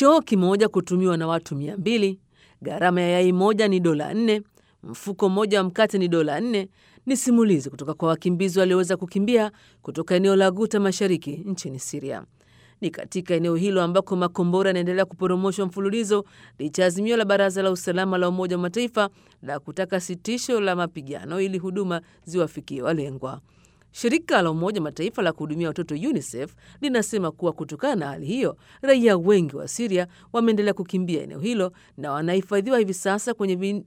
choo kimoja kutumiwa na watu mia mbili, gharama ya yai moja ni dola nne, mfuko mmoja wa mkate ni dola nne. Ni simulizi kutoka kwa wakimbizi walioweza kukimbia kutoka eneo la Guta mashariki nchini Siria. Ni katika eneo hilo ambako makombora yanaendelea kuporomoshwa mfululizo licha ya azimio la Baraza la Usalama la Umoja wa Mataifa la kutaka sitisho la mapigano ili huduma ziwafikie walengwa. Shirika la Umoja wa Mataifa la kuhudumia watoto UNICEF linasema kuwa kutokana na hali hiyo, raia wengi wa Siria wameendelea kukimbia eneo hilo na wanahifadhiwa hivi sasa kwenye vin...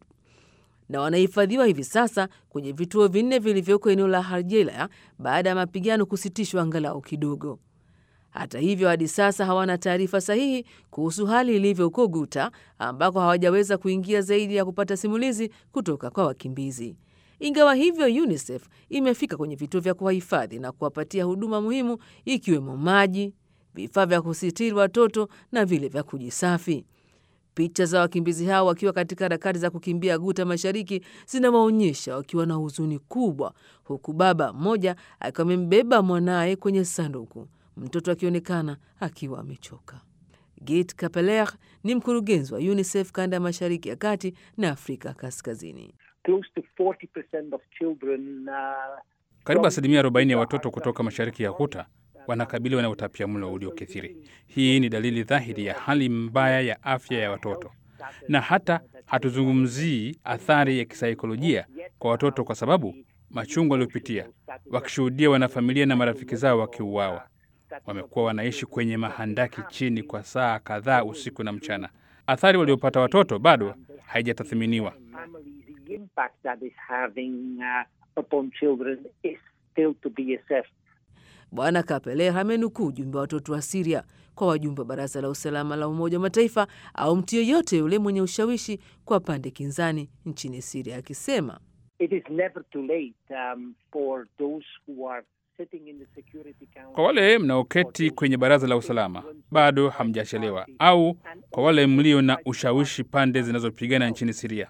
na wanahifadhiwa hivi sasa kwenye vituo vinne vilivyoko eneo la Hargeisa baada ya mapigano kusitishwa angalau kidogo. Hata hivyo, hadi sasa hawana taarifa sahihi kuhusu hali ilivyo huko Guta, ambako hawajaweza kuingia zaidi ya kupata simulizi kutoka kwa wakimbizi. Ingawa hivyo, UNICEF imefika kwenye vituo vya kuwahifadhi na kuwapatia huduma muhimu ikiwemo maji, vifaa vya kusitiri watoto na vile vya kujisafi. Picha za wakimbizi hao wakiwa katika harakati za kukimbia Guta mashariki zinawaonyesha wakiwa na huzuni kubwa, huku baba mmoja akiwa amembeba mwanaye kwenye sanduku, mtoto akionekana akiwa amechoka. Git Kapeler ni mkurugenzi wa UNICEF kanda ya mashariki ya kati na Afrika Kaskazini. Close to 40% of children, uh, Karibu asilimia 40 ya watoto kutoka mashariki ya Ghuta wanakabiliwa na utapiamlo uliokithiri. Hii ni dalili dhahiri ya hali mbaya ya afya ya watoto, na hata hatuzungumzii athari ya kisaikolojia kwa watoto, kwa sababu machungu waliopitia wakishuhudia wanafamilia na marafiki zao wakiuawa. Wamekuwa wanaishi kwenye mahandaki chini kwa saa kadhaa usiku na mchana. Athari waliopata watoto bado haijatathminiwa. families, the impact that is having uh, upon children is still to be assessed. Bwana Kapeler amenukuu ujumbe wa watoto wa Siria kwa wajumbe wa Baraza la Usalama la Umoja wa Mataifa au mtu yeyote yule mwenye ushawishi kwa pande kinzani nchini Siria akisema It is never too late um, for those who are sitting in the Security Council. Kwa wale mnaoketi kwenye baraza la usalama, bado hamjachelewa, au kwa wale mlio na ushawishi pande zinazopigana nchini Siria,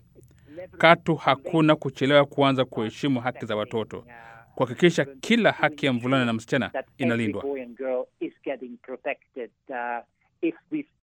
katu hakuna kuchelewa kuanza kuheshimu haki za watoto, kuhakikisha kila haki ya mvulana na msichana that every inalindwa. boy and girl is getting protected. Uh, if we